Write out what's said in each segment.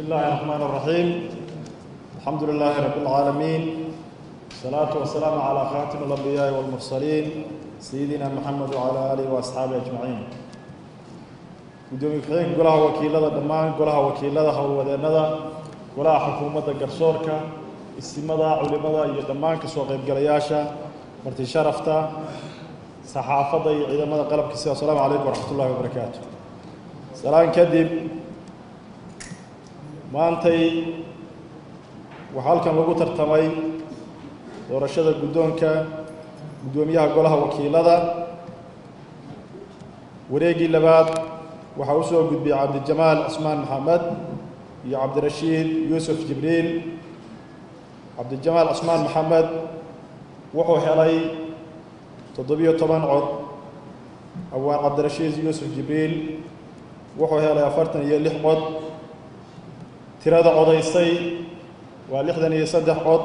الله الرحمن الرحيم الحمد لله رب العالمين الصلاة والسلام على خاتم الأنبياء والمرسلين سيدنا محمد وعلى آله وأصحابه أجمعين gudoomiye ku-xigeenka golaha wakiilada dhammaan golaha wakiilada howlwadeennada golaha xukuumadda garsoorka istimada culimada iyo dhammaan kasoo qaybgalayaasha marti sharafta saxaafadda iyo ciidamada qalabkiisa assalaamu calaykum waraxmat ullahi wabarakaatu salaan kadib maantay waxaa halkan lagu tartamay doorashada guddoonka guddoomiyaha golaha wakiilada wareeggii labaad waxaa u soo gudbiyey cabdijamaal cismaan maxamed iyo cabdirashiid yuusuf jibriil cabdijamaal cismaan maxamed wuxuu helay toddobiyo toban cod awaan cabdirashiid yuusuf jibriil wuxuu helay afartan iyo lix cod tirada codaysay waa lixdan iyo saddex cod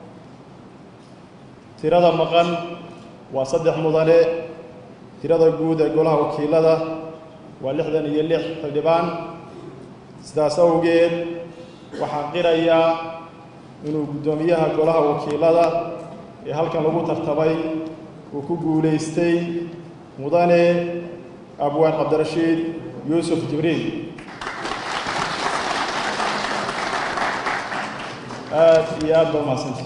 tirada maqan waa saddex mudane tirada guud ee golaha wakiilada waa lixdan iyo lix xildhibaan sidaas awgeed waxaan qirayaa inuu guddoomiyaha golaha wakiilada ee halkan lagu tartamay uu ku guulaystay mudane abwaan cabdirashiid yuusuf jibriil aad iyo aad ba umahadsantay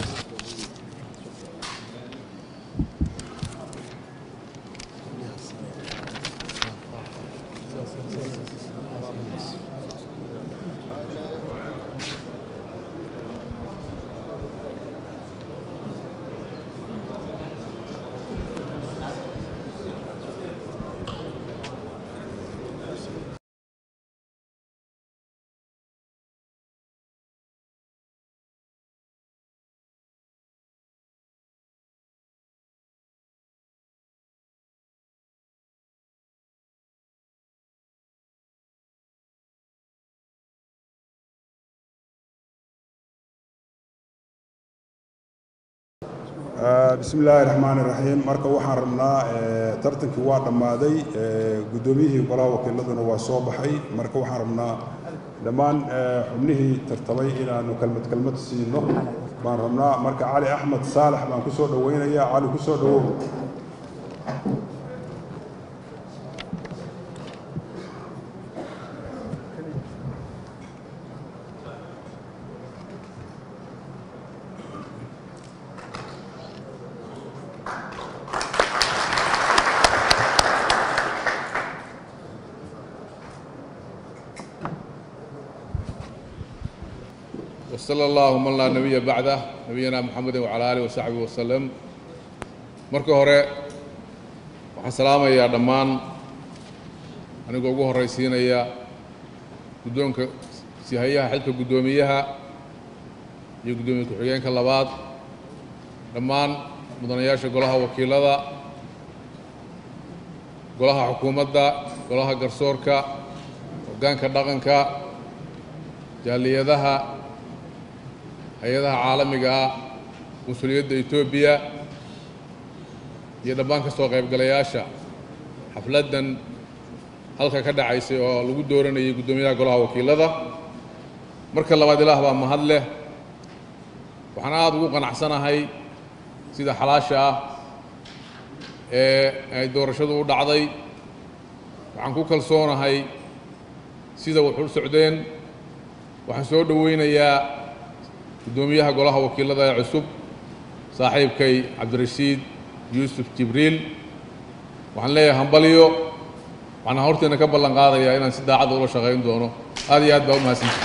bismi illaahi raxmaan iraxiim marka waxaan rabnaa tartankii waa dhammaaday guddoomiyihii golaha wakiiladuna waa soo baxay marka waxaan rabnaa dhammaan xubnihii tartamay inaanu kelmad kelmad siino baan rabnaa marka cali axmed saalax baan ku soo dhoweynayaa cali ku soo dhowow وصلى الله من لا نبي بعده نبينا محمد وعلى آله وصحبه وسلم marka hore waxaan salaamayaa dhammaan anigoo ugu horraysiinaya guddoonka sihayaha xilka guddoomiyaha iyo guddoomiye ku-xigeenka labaad dhammaan mudanayaasha golaha wakiilada golaha xukuumadda golaha garsoorka hoggaanka dhaqanka jaaliyadaha hay-adaha caalamiga ah mas-uuliyadda etoobiya iyo dhammaan ka soo qaybgalayaasha xafladdan halka ka dhacaysay oo lagu dooranayay guddoomiyaha golaha wakiilada marka labaad ilaah baa mahad leh waxaan aada ugu qanacsanahay sida xalaasha ah ee ay doorashadu u dhacday waxaan ku kalsoonahay sida wax u socdeen waxaan soo dhoweynayaa guddoomiyaha golaha wakiilada ee cusub saaxiibkay cabdirashiid yuusuf jibriil waxaan leeyahay hambalyo waxaan horteena ka ballan qaadayaa inaan si daacadda ula shaqayn doono aad iyo aad baa u mahadsantay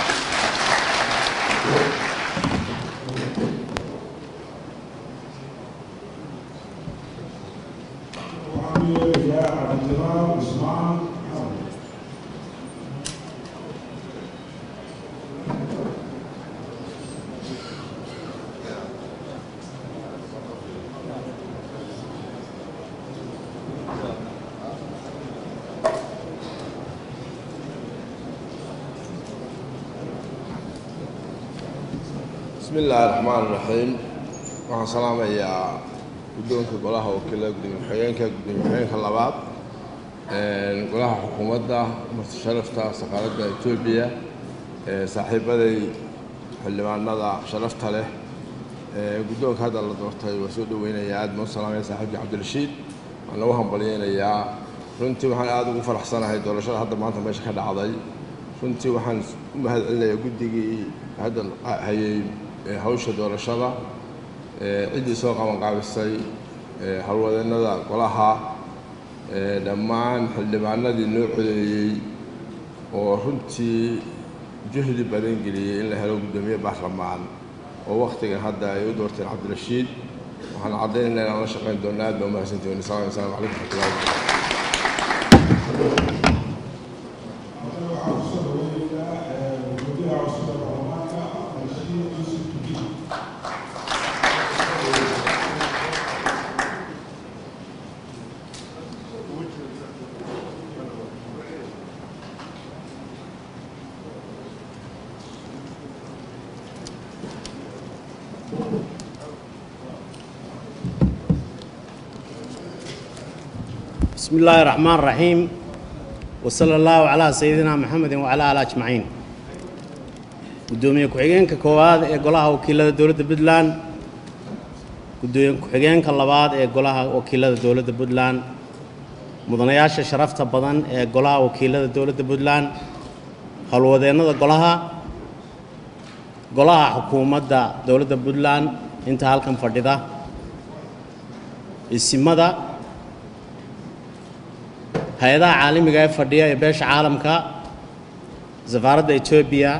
bismi illaahi raxmaan iraxiim waxaan salaamayaa guddoonka golaha wakiilada gudoomiye ku-xigeenka gudoomiye ku-xigeenka labaad golaha xukuumadda marti sharafta saqaaladda etoobiya saaxiibaday xildhibaanada sharafta leh guddoonka hadda la doortay waa soo dhoweynayaa aad baan u salaamaya saaxiibkii cabdirashiid waan lagu hambalyeynayaa runtii waxaan aada ugu faraxsanahay doorashada hadda maanta meesha ka dhacday runtii waxaan u mahad celinayaa guddigii hadda hayay hawsha doorashada ciddii soo qabanqaabisay howlwadeennada golaha dhammaan xildhibaanadii noo codeeyey oo runtii juhdi badan geliyey in la helo guddoomiye baarlamaan oo wakhtigan hadda ay u doorteen cabdirashiid waxaan caddaynayna inaan la shaqayn doonno aad baa umahadsantihin asalaamu calaykum raxmatullahi بسم الله الرحمن الرحيم وصلى الله على سيدنا محمد وعلى آله أجمعين gudoomiye ku-xigeenka koowaad ee golaha wakiilada dowladda puntland gudoomiye ku-xigeenka labaad ee golaha wakiilada dowladda puntland mudanayaasha sharafta badan ee golaha wakiilada dowladda puntland howlwadeennada golaha golaha xukuumadda dowladda puntland inta halkan fadhida isimada hay-adaha caalamiga ee fadhiya ee beesha caalamka safaaradda etoobiya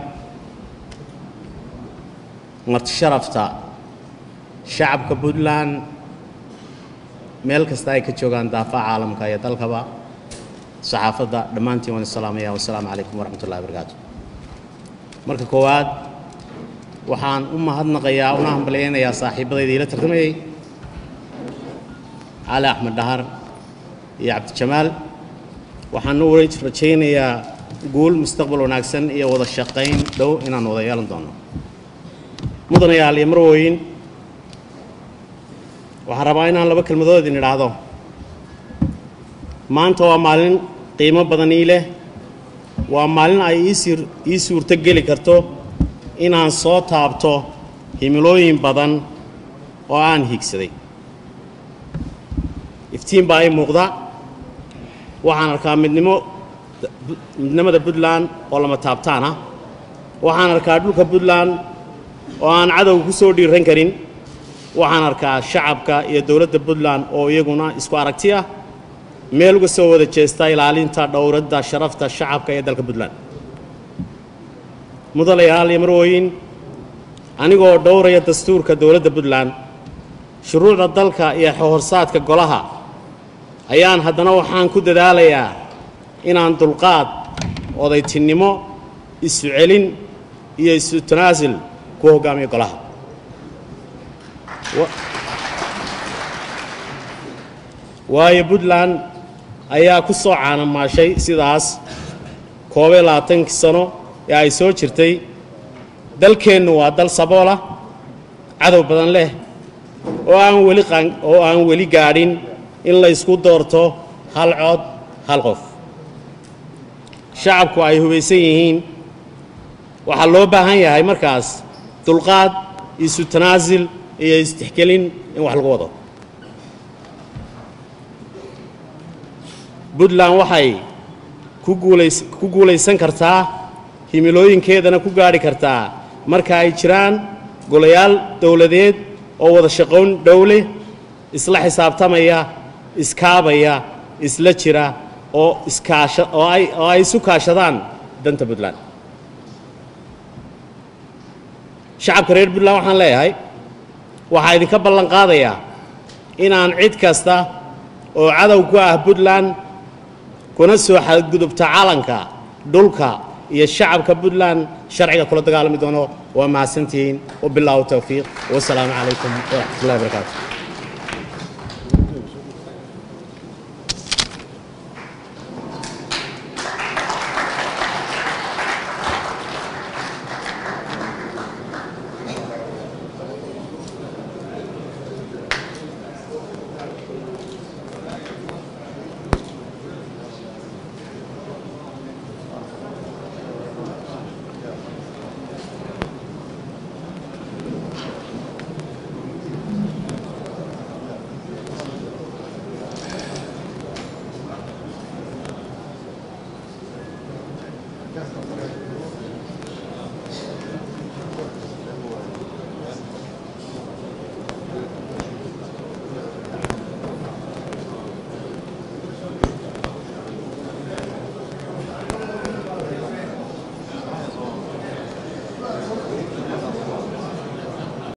marti sharafta shacabka puntland meel kasta ay ka joogaan daafaha caalamka iyo dalkaba saxaafadda dhammaantiin waan isalaamaya wasalaamu calaykum waraxmat ullahi barakaatu marka koowaad waxaan u mahadnaqayaa una hambalyaynayaa saaxiibadayda iila tartamayay cali axmed dhahar iyo cabdijamaal waxaan u rajaynayaa guul mustaqbal wanaagsan iyo wada shaqayn dhow inaan wada yeelan doono mudanayaal iyo marwooyin waxaan rabaa inaan laba kelmadood idin idhaahdo maanta waa maalin qiimo badan ii leh waa maalin ay iisir ii suurto geli karto inaan soo taabto himilooyin badan oo aan higsaday iftiin baa ii muuqda waxaan arkaa midnimo midnimada puntland oo lama taabtaan ah waxaan arkaa dhulka puntland oo aan cadowga ku soo dhiiran karin waxaan arkaa shacabka iyo dowladda puntland oo iyaguna isku aragti ah meel uga soo wada jeesta ilaalinta dhowradda sharafta shacabka ee dalka puntland mudanayaal iyo marwooyin anigoo dhowraya dastuurka dowladda puntland shuruucda dalka iyo horsaadka golaha ayaan haddana waxaan ku dadaalayaa inaan dulqaad odaytinnimo isu celin iyo isu tanaasul ku hoggaamiyo golaha waayo puntland ayaa ku soo caanamaashay sidaas koobiyo labaatankii sano ee ay soo jirtay dalkeennu waa dal saboola cadow badan leh oo aan weli oo aan weli gaadhin in la ysku doorto hal cod hal qof shacabku ay hubaysan yihiin waxaa loo baahan yahay markaas dulqaad isu tanaasil iyo istixgelin in wax lagu wado puntland waxay ku guulays ku guulaysan kartaa himilooyinkeedana ku gaadhi kartaa marka ay jiraan golayaal dowladeed oo wada shaqoyn dhowle isla xisaabtamaya iskaabaya isla jira oo iskaasha oo ay oo ay isu kaashadaan danta puntland shacabka reer puntland waxaan leeyahay waxaa idinka ballan qaadayaa inaan cid kasta oo cadow ku ah puntland kuna soo xadgudubta calanka dhulka iyo shacabka puntland sharciga kula dagaalami doono waa mahadsantihiin wabilaahu towfiiq wasalaamu calaykum waraxmat ullahi barakaatu